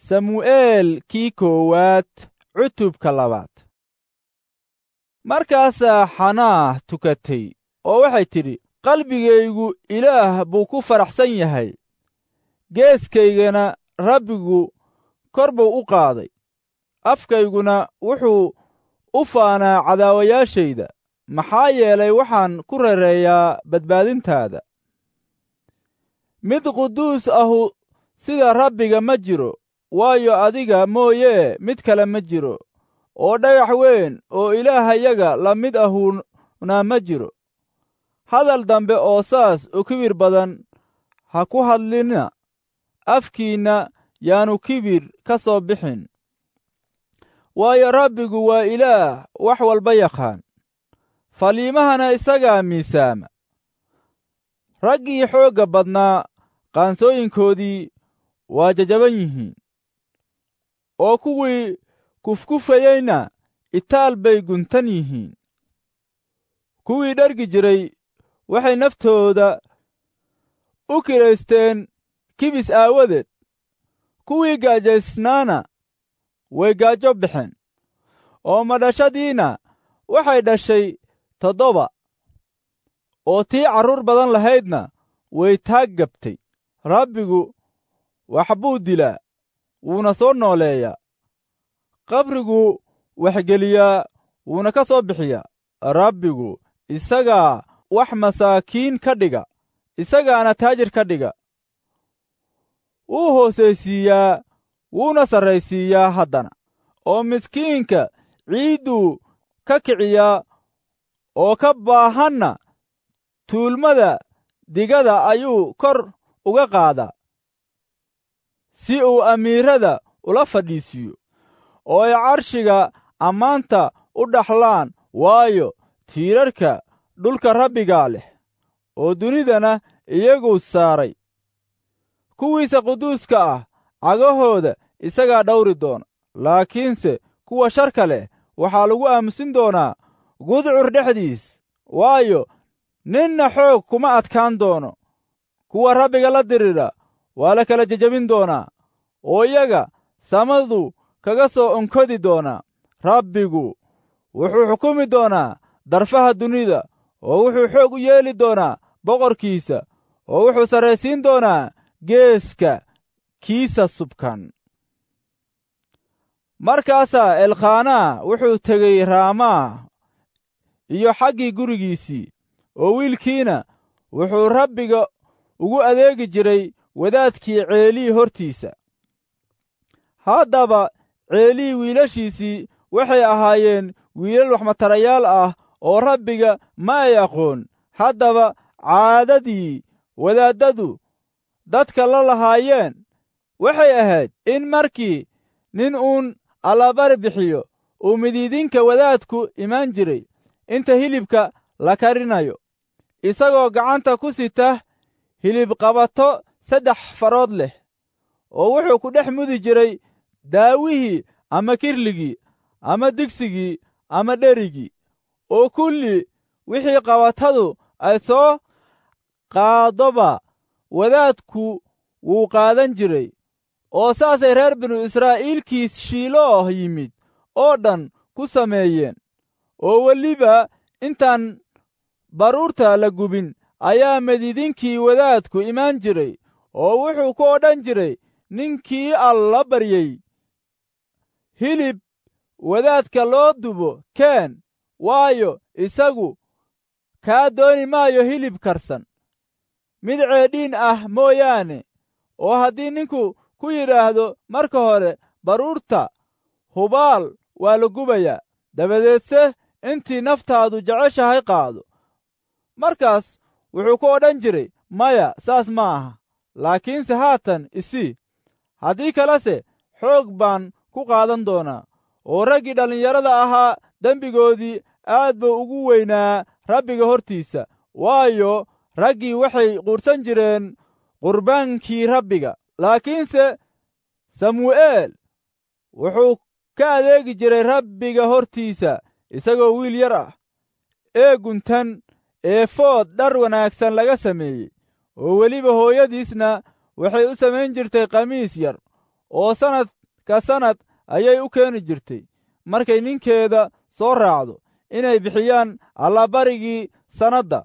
samu'eel kii koowaad cutubka labaad markaasaa xanaah tukatay oo waxay tidhi qalbigaygu ilaah buu ku faraxsan yahay geeskaygana rabbigu kor buu u qaaday afkayguna wuxuu u faanaa cadaawayaashayda maxaa yeelay waxaan ku rereeyaa badbaadintaada mid quduus ahu sida rabbiga ma jiro waayo adiga mooyee mid kale ma jiro oo dhagax weyn oo ilaahayaga la mid ahuna ma jiro hadal dambe oo saas u kibir badan ha ku hadlina afkiinna yaanu kibir ka soo bixin waayo rabbigu waa ilaah wax walba yaqaan faliimahana isagaa miisaama raggii xoogga badnaa qaansooyinkoodii waa jajaban yihiin oo kuwii kufkufayeyna itaal bay guntan yihiin kuwii dhargi jiray waxay naftooda u kiraysteen kibis aawadeed kuwii gaajaysnaana way gaajo baxeen oo madhashadiina waxay dhashay toddoba oo tii carruur badan lahaydna way taag gabtay rabbigu wax buu dilaa wuuna soo nooleeyaa qabriguu waxgeliyaa wuuna ka soo bixiyaa rabbigu isagaa wax masaakiin ka dhiga isagaana taajir ka dhiga wuu hoosaysiiyaa wuuna sarraysiiyaa haddana oo miskiinka ciidduu ka kiciyaa oo ka baahanna tuulmada digada ayuu kor uga qaadaa si uu amiirada ula fadhiisiiyo oo ay carshiga ammaanta u dhaxlaan waayo tiirarka dhulka rabbigaa leh oo dunidana iyaguu saaray kuwiisa quduuska ah cagahooda isagaa dhawri doona laakiinse kuwa sharka leh waxaa lagu aamusin doonaa gudcur dhexdiis waayo ninna xoog kuma adkaan doono kuwa rabbiga la dirira waa la kala jejebin doonaa oo iyaga samadu kaga soo onkodi doonaa rabbigu wuxuu xukumi doonaa darfaha dunida oo wuxuu xoog u yeeli doonaa boqorkiisa oo wuxuu sarraysiin doonaa geeska kiisa subkan markaasaa elkhaanaa wuxuu tegey raamaa iyo xaggii gurigiisii oo wiilkiina wuxuu rabbiga ugu adeegi jiray wadaadkii ceelii hortiisa haddaba ceelii wiilashiisii waxay ahaayeen wiilal waxmatarayaal ah oo rabbiga ma ay aqoon haddaba caadadii wadaaddadu dadka la lahaayeen waxay ahayd in markii nin uun allabari bixiyo uu midiidinka wadaadku imaan jiray inta hilibka la karinayo isagoo gacanta ku sita hilib qabato saddex farood leh oo wuxuu ku dhex mudi jiray daawihii ama kirligii ama digsigii ama dherigii oo kulli wixii qabatadu ay soo qaadoba wadaadku wuu qaadan jiray oo saasay reer binu israa'iilkiis shiilooh yimid oo dhan ku sameeyeen oo weliba intaan baruurta la gubin ayaa madiidinkii wadaadku imaan jiray oo wuxuu ku odhan jiray ninkii alla baryey hilib wadaadka loo dubo keen waayo isagu kaa dooni maayo hilib karsan mid ceedhiin ah mooyaane oo haddii ninku ku yidhaahdo marka hore baruurta hubaal waa la gubayaa dabadeedse intii naftaadu jeceshahay qaado markaas wuxuu ku odhan jiray maya saas ma aha laakiinse haatan isii haddii kalese xoog baan ku qaadan doonaa oo raggii dhallinyarada ahaa dembigoodii aad buu ugu weynaa rabbiga hortiisa waayo raggii waxay quursan jireen qurbaankii rabbiga laakiinse samu'eel wuxuu ka adeegi jiray rabbiga hortiisa isagoo wiil yar ah ee guntan eefood dhar wanaagsan laga sameeyey oo weliba hooyadiisna waxay u samayn jirtay khamiis yar oo sannad ka sannad ayay u keeni jirtay markay ninkeeda soo raacdo inay bixiyaan allabarigii sannadda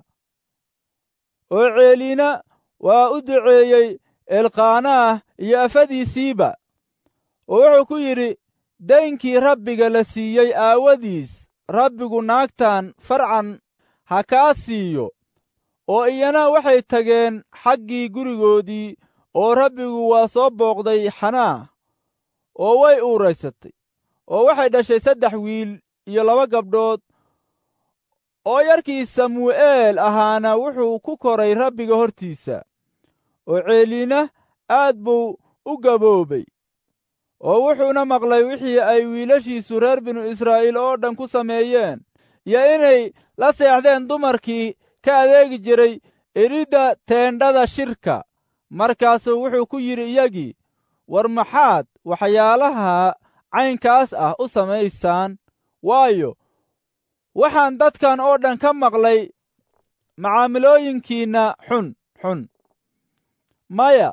oo ceeliina waa u duceeyey elqaanaah iyo afadiisiiba oo wuxuu ku yidhi daynkii rabbiga la siiyey aawadiis rabbigu naagtan farcan ha kaa siiyo oo iyana waxay tageen xaggii gurigoodii oo rabbigu waa soo booqday xanaah oo way uuraysatay oo waxay dhashay saddex wiil iyo laba gabdhood oo yarkii samu'eel ahaana wuxuu ku koray rabbiga hortiisa oo ceeliina aad buu u gaboobay oo wuxuuna maqlay wixii ay wiilashiisu reer binu israa'iil oo dhan ku sameeyeen iyo inay la seexdeen dumarkii ka adeegi jiray elidda teendhada shirka markaasuu wuxuu ku yidhi iyagii war maxaad waxyaalaha caynkaas ah u samaysaan waayo waxaan dadkan oo dhan ka maqlay macaamilooyinkiinna xun xun maya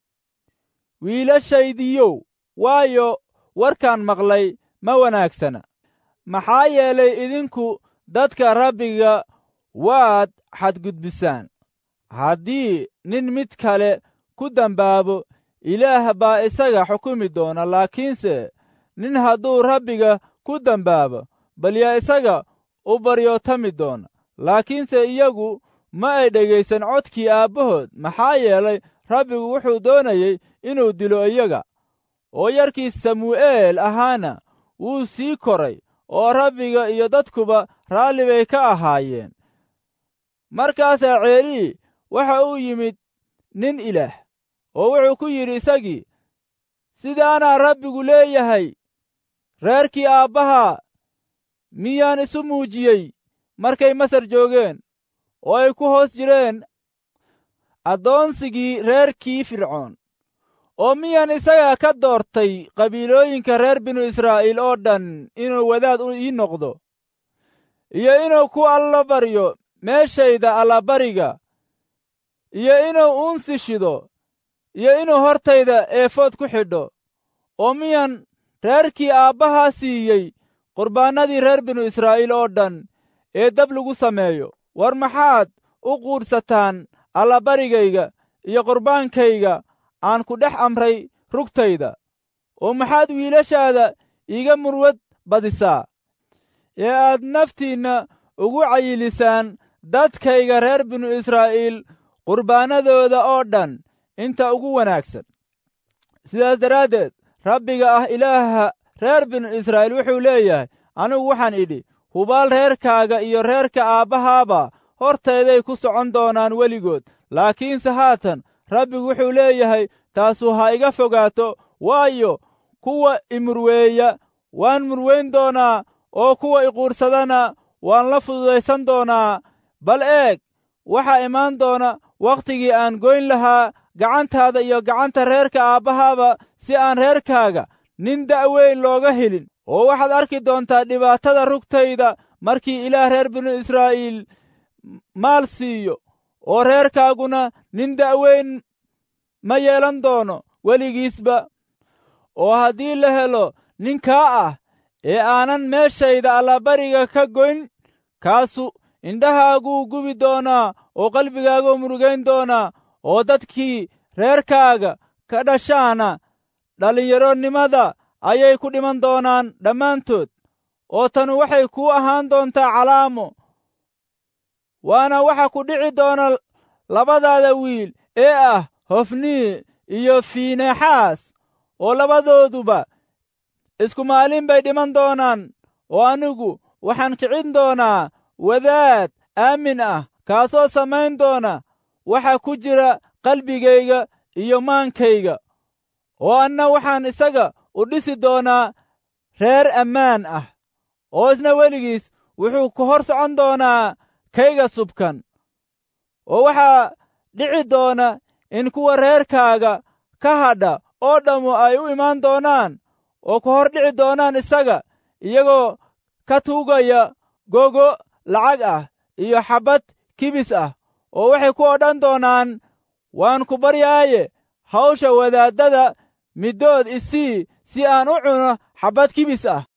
wiilashaydiyow waayo warkaan maqlay ma wanaagsana maxaa yeelay idinku dadka rabbiga waad xadgudbisaan haddii nin mid kale ku dambaabo ilaah baa isaga xukumi doona laakiinse nin hadduu rabbiga ku dambaabo bal yaa isaga u baryootami doona laakiinse iyagu ma ay dhegaysan codkii aabbahood maxaa yeelay rabbigu wuxuu doonayey inuu dilo iyaga oo yarkii samu'eel ahaana wuu sii koray oo rabbiga iyo dadkuba raalli bay ka ahaayeen markaasaa ceelii waxa uu yimid nin ilaah oo wuxuu ku yidhi isagii sidaanaa rabbigu leeyahay reerkii aabbahaa miyaan isu muujiyey markay masar joogeen oo ay ku hoos jireen addoonsigii reerkii fircoon oo miyaan isaga ka doortay qabiilooyinka reer binu israa'iil oo dhan inuu wadaad ii noqdo iyo inuu ku alla baryo meeshayda allabariga iyo inuu uunsi shido iyo inuu hortayda eefood ku xidho oo miyaan reerkii aabbahaa siiyey qurbaannadii reer binu israa'iil oo dhan ee dab lagu sameeyo war maxaad u quudhsataan allabarigayga iyo qurbaankayga aan ku dhex amray rugtayda oo maxaad wiilashaada iiga murwad badisaa ee aad naftiinna ugu cayilisaan dadkayga reer binu israa'iil qurbaannadooda oo dhan inta ugu wanaagsan sidaas daraaddeed rabbiga ah ilaaha reer binu israa'iil wuxuu leeyahay anigu waxaan idhi hubaal reerkaaga iyo reerka aabbahaaba hortayday ku socon doonaan weligood laakiinse haatan rabbigu wuxuu leeyahay taasu ha iga fogaato waayo kuwa imurweeya waan murweyn doonaa oo kuwa iquursadana waan la fududaysan doonaa bal eeg waxaa imaan doona wakhtigii aan goyn lahaa gacantaada iyo gacanta reerka aabbahaaba si aan reerkaaga nin da'weyn looga helin oo waxaad arki doontaa dhibaatada rugtayda markii ilaah reer binu israa'iil maal siiyo oo reerkaaguna nin da'weyn ma yeelan doono weligiisba oo haddii la helo nin kaa ah ee aanan meeshayda allabariga ka goyn kaasu indhahaaguu gubi doonaa oo qalbigaaguu murugayn doonaa oo dadkii reerkaaga ka dhashaana dhallinyaronimada ayay ku dhiman doonaan dhammaantood oo tanu waxay kuu ahaan doontaa calaamo waana waxa ku dhici doona labadaada wiil ee ah hofnii iyo fiinexaas oo labadooduba isku maalin bay dhiman doonaan oo anigu waxaan kicin doonaa wadaad aamin ah kaasoo samayn doona waxa ku jira qalbigayga iyo maankayga oo anna waxaan isaga u dhisi doonaa reer ammaan ah oo isna weligiis wuxuu ku hor socon doonaa kayga subkan oo waxaa dhici doona in kuwa reerkaaga ka hadha oo dhammu ay u imaan doonaan oo ku hor dhici doonaan isaga iyagoo ka tuugaya gogo lacag ah iyo xabbad kibis ah oo waxay ku odhan doonaan waan ku baryaaye hawsha wadaaddada middood isii si aan u cuno xabbad kibis ah